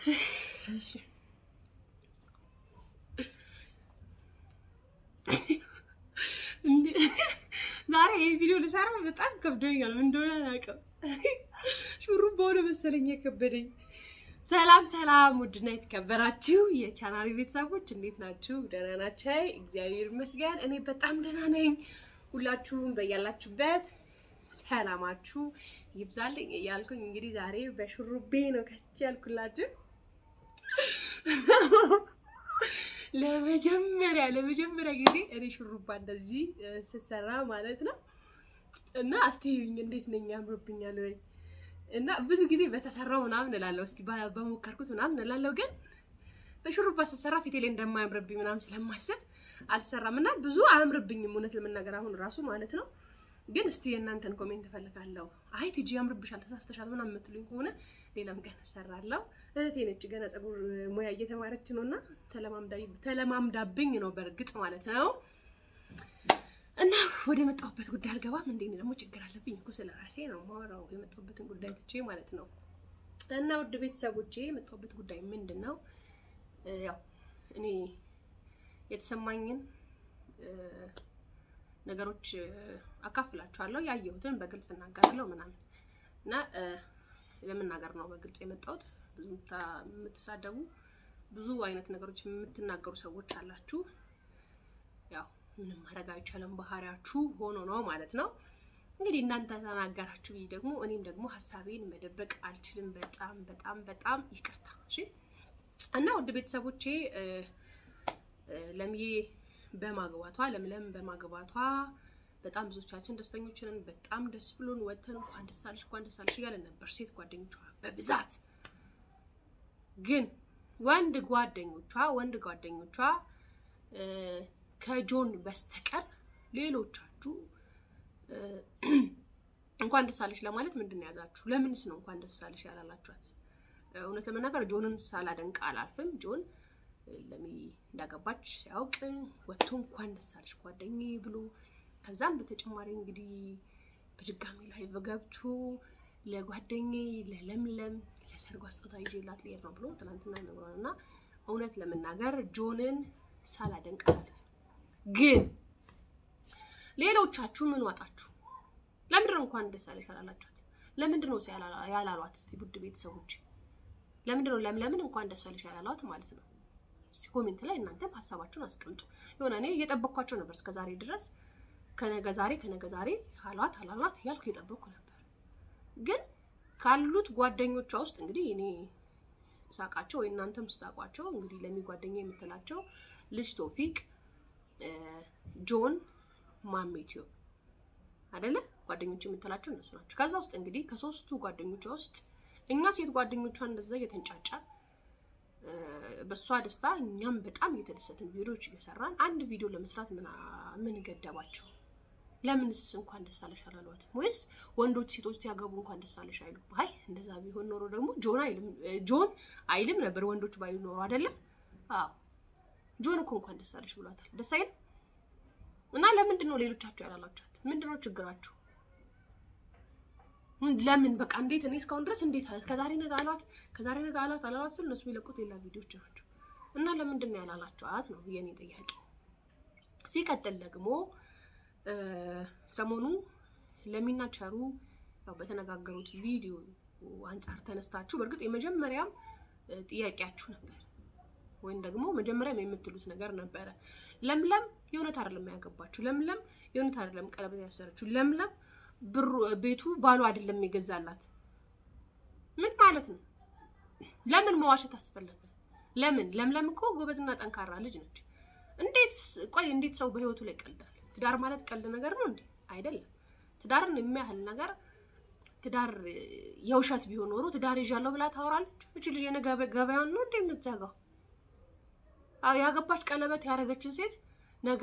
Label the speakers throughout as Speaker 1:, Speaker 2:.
Speaker 1: እሺ ዛሬ ይህ ቪዲዮ ልሰራ በጣም ከብዶኛል። ምን እንደሆነ አላውቅም። ሹሩባ ሆነ መሰለኝ የከበደኝ። ሰላም ሰላም፣ ውድና የተከበራችሁ የቻናል ቤተሰቦች እንዴት ናችሁ? ደህና ናቸው? እግዚአብሔር ይመስገን እኔ በጣም ደህና ነኝ። ሁላችሁም በያላችሁበት ሰላማችሁ ይብዛልኝ እያልኩኝ እንግዲህ ዛሬ በሹሩቤ ነው ከስቼ ያልኩላችሁ ለመጀመሪያ ለመጀመሪያ ጊዜ እኔ ሹሩባ እንደዚህ ስሰራ ማለት ነው። እና እስቲ እንዴት ነኝ ያምርብኛል ወይ? እና ብዙ ጊዜ በተሰራው ምናምን እላለሁ፣ እስቲ በሞከርኩት ምናምን እላለሁ። ግን በሹሩባ ስሰራ ፊቴ ላይ እንደማያምርብኝ ምናምን ስለማስብ አልሰራም እና ብዙ አያምርብኝም፣ እውነት ለመናገር አሁን ራሱ ማለት ነው። ግን እስቲ የእናንተን ኮሜንት እፈልጋለሁ። አይ ቲጂ ያምርብሻል፣ ተሳስተሻል ምናምን የምትሉኝ ከሆነ ሌላም ቀን እሰራለሁ። እህቴ ነች ገና ፀጉር ሙያ እየተማረች ነው እና ተለማምዳብኝ ነው በእርግጥ ማለት ነው። እና ወደ የመጣሁበት ጉዳይ አልገባም። እንዴ ደግሞ ችግር አለብኝ እኮ ስለ ራሴ ነው የማወራው፣ የመጣሁበትን ጉዳይ ትቼ ማለት ነው። እና ውድ ቤተሰቦቼ የመጣሁበት ጉዳይ ምንድን ነው? ያው እኔ የተሰማኝን ነገሮች አካፍላችኋለሁ። ያየሁትን በግልጽ እናገራለሁ ምናምን እና ለመናገር ነው በግልጽ የመጣሁት። ብዙ የምትሳደቡ ብዙ አይነት ነገሮች የምትናገሩ ሰዎች አላችሁ። ያው ምንም ማድረግ አይቻልም፣ ባህሪያችሁ ሆኖ ነው ማለት ነው። እንግዲህ እናንተ ተናገራችሁ ብዬ ደግሞ እኔም ደግሞ ሀሳቤን መደበቅ አልችልም። በጣም በጣም በጣም ይቅርታ እሺ። እና ውድ ቤተሰቦቼ ለምዬ በማግባቷ ለምለም በማግባቷ በጣም ብዙዎቻችን ደስተኞች ነን። በጣም ደስ ብሎን ወተን እንኳን ደስ አለሽ እንኳን ደስ አለሽ እያለን ነበር ሴት ጓደኞቿ በብዛት። ግን ወንድ ጓደኞቿ ወንድ ጓደኞቿ ከጆን በስተቀር ሌሎቻችሁ እንኳን ደስ አለሽ ለማለት ምንድን ነው ያዛችሁ? ለምንስ ነው እንኳን ደስ አለሽ ያላላችኋት? እውነት ለመናገር ጆንን ሳላደንቅ አላልፍም። ጆን ለሚ እንዳገባች ሲያውቅ ወጥቶ እንኳን ደስ አለሽ ጓደኛዬ ብሎ ከዛም በተጨማሪ እንግዲህ በድጋሚ ላይ ገብቶ ለጓደኛዬ ለለምለም ለሰርጓ ስጦታ ይዤላት ልሄድ ነው ብሎ ትናንትና ነግሯል። እና እውነት ለመናገር ጆንን ሳላደንቅ አላልፍም። ግን ሌሎቻችሁ ምን ዋጣችሁ? ለምንድን ነው እንኳን ደስ አለሽ ያላላችኋት? ለምንድን ነው ያላሏት? እስቲ ውድ ቤተሰቦች ለምንድን ነው ለምለምን እንኳን ደስ አለሽ ያላሏት ማለት ነው? እስቲ ኮሜንት ላይ እናንተም ሀሳባችሁን አስቀምጡ። የሆነ እኔ እየጠበቅኳቸው ነበር እስከ ዛሬ ድረስ ከነገ ዛሬ ከነገ ዛሬ አሏት አላሏት ያልኩ እየጠበቅኩ ነበር። ግን ካሉት ጓደኞቿ ውስጥ እንግዲህ እኔ ሳቃቸው ወይ እናንተም ስታውቋቸው እንግዲህ ለሚ ጓደኛ የምትላቸው ልጅ ቶፊቅ፣ ጆን፣ ማሜቲዮ አይደለ ጓደኞች የምትላቸው እነሱ ናቸው። ከዛ ውስጥ እንግዲህ ከሶስቱ ጓደኞቿ ውስጥ እኛ ሴት ጓደኞቿ እንደዛ እየተንጫጫ በእሷ ደስታ እኛም በጣም እየተደሰትን ቪዲዮዎች እየሰራን አንድ ቪዲዮ ለመስራት ምን ገደባቸው? ለምንስ እንኳን ደስ አለሽ አላሏት? ወይስ ወንዶች ሴቶች ሲያገቡ እንኳን ደስ አለሽ አይሉ? አይ እንደዛ ቢሆን ኖሮ ደግሞ ጆን አይልም ጆን አይልም ነበር ወንዶች ባይሉ ኖሮ አይደለም። አዎ ጆን እኮ እንኳን ደስ አለሽ ብሏታል። ደስ አይልም? እና ለምንድን ነው ሌሎቻችሁ ያላላችኋት? ምንድን ነው ችግራችሁ? ለምን በቃ እንዴት እኔ እስካሁን ድረስ እንዴት ከዛሬ ነገ አሏት ከዛሬ ነገ አሏት አላሏት ስል እነሱ የሚለቁት ሌላ ቪዲዮዎች ናቸው። እና ለምንድን ነው ያላላችኋት ነው የኔ ጥያቄ። ሲቀጥል ደግሞ ሰሞኑ ለሚና ቸሩ ያው በተነጋገሩት ቪዲዮ አንጻር ተነስታችሁ በእርግጥ የመጀመሪያም ጥያቄያችሁ ነበር ወይም ደግሞ መጀመሪያም የምትሉት ነገር ነበረ። ለምለም የእውነት አይደለም ያገባችሁ፣ ለምለም የእውነት አይደለም ቀለበት ያሰረችው፣ ለምለም ብሩ ቤቱ ባሉ አይደለም የገዛላት። ምን ማለት ነው? ለምን መዋሸት አስፈለገ? ለምን? ለምለም እኮ ጎበዝና ጠንካራ ልጅ ነች። እንዴት ቆይ፣ እንዴት ሰው በህይወቱ ላይ ቀልዳል? ትዳር ማለት ቀልድ ነገር ነው እንዴ? አይደለም። ትዳርን የሚያህል ነገር ትዳር የውሸት ቢሆን ኖሮ ትዳር ይዣለሁ ብላ ታወራለች። እች ልጅ የነገ ገበያን ነው እንዴ የምትዘጋው? ያገባች ቀለበት ያደረገችን ሴት ነገ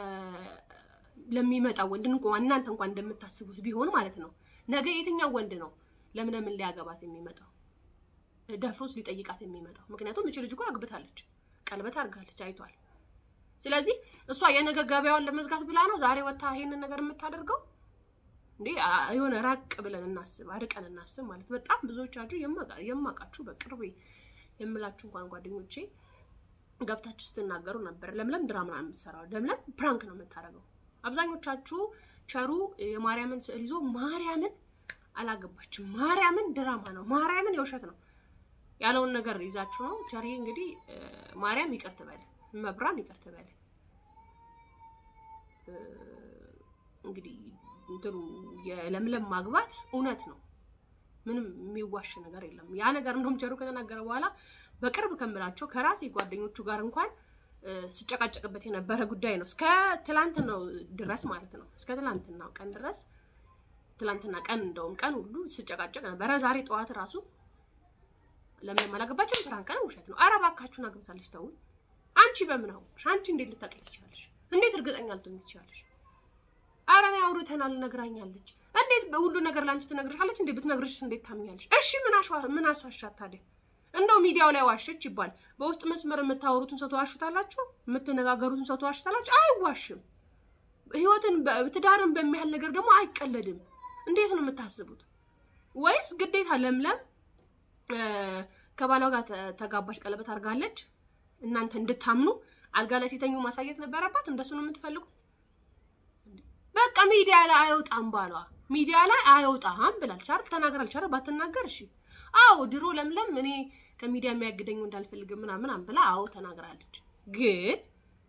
Speaker 1: ለሚመጣው ወንድ እንኳን እናንተ እንኳን እንደምታስቡት ቢሆን ማለት ነው። ነገ የትኛው ወንድ ነው ለምለምን ሊያገባት የሚመጣው ደፍሮስ ሊጠይቃት የሚመጣው? ምክንያቱም እች ልጅ እኮ አግብታለች፣ ቀለበት አድርጋለች፣ አይቷል። ስለዚህ እሷ የነገ ገበያዋን ለመዝጋት ብላ ነው ዛሬ ወታ ይሄንን ነገር የምታደርገው እንዴ? የሆነ ራቅ ብለን እናስብ፣ አርቀን እናስብ ማለት በጣም ብዙዎቻችሁ የማውቃችሁ በቅርቤ የምላችሁ እንኳን ጓደኞቼ ገብታችሁ ስትናገሩ ነበር። ለምለም ድራማ ነው የምትሰራው፣ ለምለም ፕራንክ ነው የምታደርገው። አብዛኞቻችሁ ቸሩ የማርያምን ስዕል ይዞ ማርያምን አላገባችም፣ ማርያምን ድራማ ነው፣ ማርያምን የውሸት ነው ያለውን ነገር ይዛችሁ ነው። ቸሪ እንግዲህ ማርያም ይቅር ትበል፣ መብራን ይቅር ትበል። እንግዲህ እንትኑ የለምለም ማግባት እውነት ነው። ምንም የሚዋሽ ነገር የለም። ያ ነገር እንደውም ቸሩ ከተናገረ በኋላ በቅርብ ከምላቸው ከራሴ ጓደኞቹ ጋር እንኳን ስጨቃጨቅበት የነበረ ጉዳይ ነው። እስከ ትላንትናው ድረስ ማለት ነው። እስከ ትላንትናው ቀን ድረስ ትላንትና ቀን እንደውም ቀን ሁሉ ስጨቃጨቅ ነበረ። ዛሬ ጠዋት ራሱ ለምለም አላገባችም፣ ፕራንክ ነው፣ ውሸት ነው። ኧረ እባካችሁን አግብታለች። ተው አንቺ በምን አወቅሽ? አንቺ እንዴት ልታውቂ ትችላለሽ? እንዴት እርግጠኛ ልትሆኚ ትችላለሽ? ኧረ እኔ አውርተናል፣ ነግራኛለች። እንዴት ሁሉ ነገር ለአንቺ ትነግርሻለች? እንዴ ብትነግርሽ እንዴት ታምኛለሽ? እሺ ምን አስዋሻት ታዲያ? እንደው ሚዲያው ላይ ዋሸች ይባል፣ በውስጥ መስመር የምታወሩትን ሰው ተዋሹታላችሁ፣ የምትነጋገሩትን ሰው ተዋሹታላችሁ። አይዋሽም። ህይወትን ትዳርን በሚያህል ነገር ደግሞ አይቀለድም። እንዴት ነው የምታስቡት? ወይስ ግዴታ ለምለም ከባሏ ጋር ተጋባች፣ ቀለበት አድርጋለች፣ እናንተ እንድታምኑ አልጋ ላይ ሲተኙ ማሳየት ነበረባት? እንደሱ ነው የምትፈልጉት? በቃ ሚዲያ ላይ አይወጣም፣ ባሏ ሚዲያ ላይ አይወጣም ብላለች አይደል? ተናግራለች አይደል? ባትናገር እሺ። አዎ ድሮ ለምለም እኔ ከሚዲያ የሚያግደኝ እንዳልፈልግ ምናምን ብላ አዎ ተናግራለች። ግን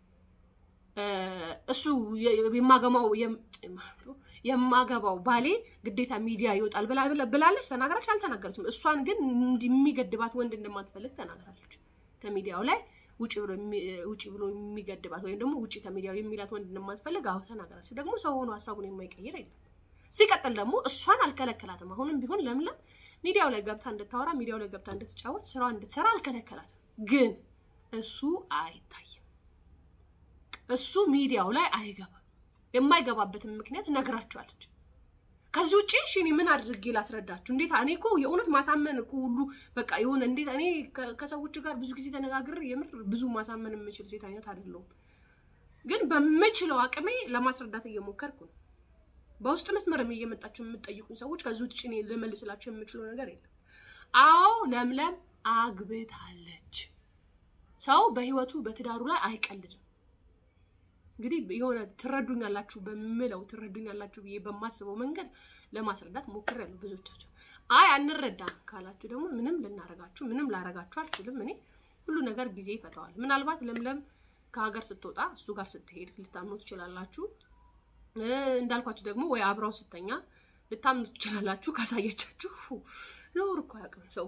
Speaker 1: እሱ የማገባው የማገባው ባሌ ግዴታ ሚዲያ ይወጣል ብላለች፣ ተናግራለች። አልተናገረችም። እሷን ግን የሚገድባት ወንድ እንደማትፈልግ ተናግራለች። ከሚዲያው ላይ ውጭ ብሎ የሚገድባት ወይም ደግሞ ውጭ ከሚዲያው የሚላት ወንድ እንደማትፈልግ አዎ ተናግራለች። ደግሞ ሰው ሆኖ ሀሳቡን የማይቀይር የለም። ሲቀጥል ደግሞ እሷን አልከለከላትም። አሁንም ቢሆን ለምለም ሚዲያው ላይ ገብታ እንድታወራ ሚዲያው ላይ ገብታ እንድትጫወት ስራ እንድትሰራ አልከለከላትም። ግን እሱ አይታይም። እሱ ሚዲያው ላይ አይገባም። የማይገባበትን ምክንያት ነግራቸዋለች። ከዚህ ውጭ እሺ እኔ ምን አድርጌ ላስረዳችሁ? እንዴት እኔ እኮ የእውነት ማሳመን እኮ ሁሉ በቃ የሆነ እንዴት እኔ ከሰዎች ጋር ብዙ ጊዜ ተነጋግሬ የምር ብዙ ማሳመን የምችል ሴት አይነት አይደለሁም። ግን በምችለው አቅሜ ለማስረዳት እየሞከርኩ ነው። በውስጥ መስመርም እየመጣችሁ የምትጠይቁኝ ሰዎች ከዚህ ውጭ እኔ ልመልስላችሁ የምችለው ነገር የለም። አዎ ለምለም አግብታለች። ሰው በህይወቱ በትዳሩ ላይ አይቀልድም። እንግዲህ የሆነ ትረዱኛላችሁ በምለው ትረዱኛላችሁ ብዬ በማስበው መንገድ ለማስረዳት ሞክሬያለሁ። ብዙዎቻችሁ አይ አንረዳም ካላችሁ ደግሞ ምንም ልናረጋችሁ ምንም ላረጋችሁ አልችልም። እኔ ሁሉ ነገር ጊዜ ይፈታዋል። ምናልባት ለምለም ከሀገር ስትወጣ እሱ ጋር ስትሄድ ልታምኑ ትችላላችሁ። እንዳልኳችሁ ደግሞ ወይ አብራው ስተኛ ልታምኑ ትችላላችሁ። ካሳየቻችሁ ኖር እኮ አያውቅም ሰው።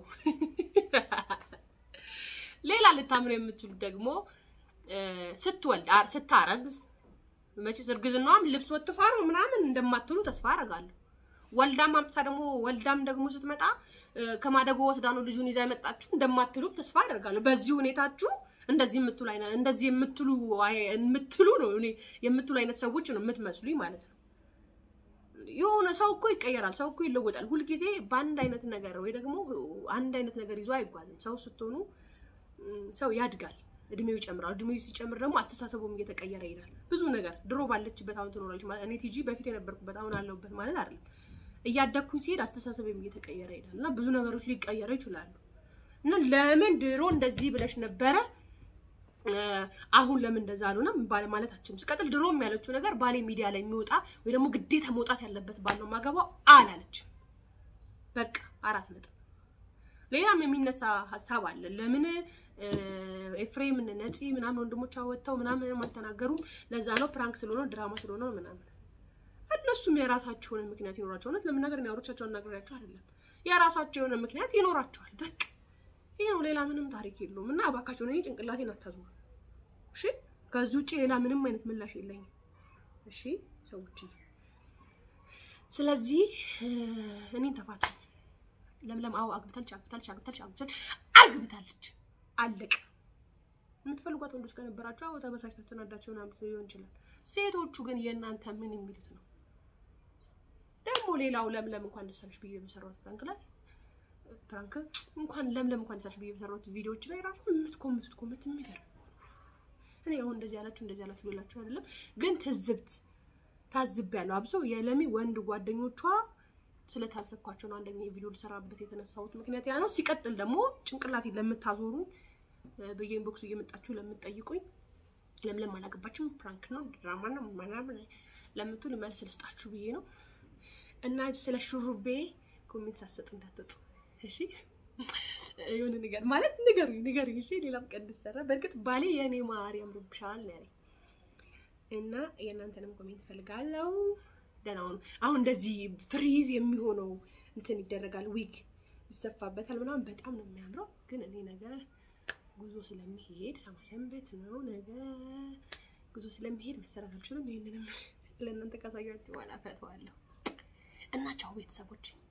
Speaker 1: ሌላ ልታምኑ የምትችሉት ደግሞ ስትወልድ ስታረግዝ መቼስ እርግዝናዋም ልብስ ወጥፋ ነው ምናምን እንደማትሉ ተስፋ አደርጋለሁ። ወልዳም አምጥታ ደግሞ ወልዳም ደግሞ ስትመጣ ከማደጎ ወስዳ ነው ልጁን ይዛ የመጣችሁ እንደማትሉ ተስፋ አደርጋለሁ። በዚህ ሁኔታችሁ እንደዚህ የምትሉ አይነት እንደዚህ የምትሉ የምትሉ ነው እኔ የምትሉ አይነት ሰዎች ነው የምትመስሉኝ ማለት ነው። የሆነ ሰው እኮ ይቀየራል፣ ሰው እኮ ይለወጣል። ሁልጊዜ በአንድ አይነት ነገር ወይ ደግሞ አንድ አይነት ነገር ይዞ አይጓዝም። ሰው ስትሆኑ ሰው ያድጋል፣ እድሜው ይጨምራል። እድሜው ሲጨምር ደግሞ አስተሳሰቡም እየተቀየረ ይሄዳል። ብዙ ነገር ድሮ ባለችበት አሁን ትኖራለች ማለት እኔ ቲጂ በፊት የነበርኩበት አሁን አለሁበት ማለት አይደለም። እያደግኩኝ ሲሄድ አስተሳሰቤም እየተቀየረ ይሄዳል እና ብዙ ነገሮች ሊቀየሩ ይችላሉ። እና ለምን ድሮ እንደዚህ ብለሽ ነበረ አሁን ለምን እንደዛ አልሆነም ባለ ማለታችን ሲቀጥል ድሮም ያለችው ነገር ባሌ ሚዲያ ላይ የሚወጣ ወይ ደግሞ ግዴታ መውጣት ያለበት ባል ነው ማገባው አላለች። በቃ አራት ነጥብ። ሌላም የሚነሳ ሀሳብ አለ። ለምን ኤፍሬም ነፂ ምናምን ወንድሞቿ ወጥተው ምናምን አልተናገሩም? ለዛ ነው ፕራንክ ስለሆነ ድራማ ስለሆነ ነው ምናምን። እነሱም የራሳቸው የሆነ ምክንያት ይኖራቸው። እውነት ለመናገር ያወሮቻቸው አናግሬያቸው አይደለም። የራሳቸው የሆነ ምክንያት ይኖራቸዋል። በቃ ይሄ ነው። ሌላ ምንም ታሪክ የለውም። እና እባካቸው እኔ ጭንቅላቴን አታዙሩ እሺ። ከዚህ ውጭ ሌላ ምንም አይነት ምላሽ የለኝም። እሺ ሰዎች፣ ስለዚህ እኔን ተፋቱ። ለምለም አዎ አግብታለች፣ አግብታለች፣ አግብታለች፣ አግብታለች፣ አግብታለች። አለቀ። የምትፈልጓት ወንዶች ከነበራችሁ አዎ ተበሳጭታችሁ ተናዳችሁ ምናምን ሊሆን ይችላል። ሴቶቹ ግን የእናንተ ምን የሚሉት ነው? ደግሞ ሌላው ለምለም እንኳን ደስ አለሽ ብዬ በሰራሁት ፕራንክ ላይ ፕራንክ እንኳን ለምለም እንኳን ደስ አለሽ ብዬ በሰራሁት ቪዲዮዎች ላይ ራሱ የምትኮምቱት ኮመንት የሚገርም እኔ አሁን እንደዚህ ያላችሁ እንደዚህ ያላችሁ ልላችሁ አይደለም፣ ግን ትዝብት ታዝቤያለሁ። አብሶ የለሚ ወንድ ጓደኞቿ ስለታዘብኳቸው ነው አንደኛ የቪዲዮ ልሰራበት የተነሳሁት ምክንያት ያ ነው። ሲቀጥል ደግሞ ጭንቅላቴ ለምታዞሩ በየኢንቦክሱ እየመጣችሁ ለምትጠይቁኝ ለምለም አላገባችም ፕራንክ ነው ድራማ ነው ምናምን ለምትሉ መልስ ልስጣችሁ ብዬ ነው። እና ስለ ሹሩቤ ኮሜንት ሳሰጥ እንዳትወጡ እሺ። የሆነ ነገር ማለት ንገሩኝ ንገሩኝ እሺ። ሌላም ቀን እንድሰራ በእርግጥ ባሌ የእኔ ማር ያምርብሻል ነው ያለኝ እና የእናንተንም ኮሜንት ፈልጋለሁ። ደህና ሁኑ። አሁን እንደዚህ ፍሪዝ የሚሆነው እንትን ይደረጋል፣ ዊግ ይሰፋበታል ምናምን በጣም ነው የሚያምረው። ግን እኔ ነገ ጉዞ ስለሚሄድ ሰንበት ነው ነገ ጉዞ ስለሚሄድ መሰራት አልችልም። ይህንንም ለእናንተ ካሳያችሁ በኋላ ፈተዋለሁ እና ቻው ቤተሰቦች።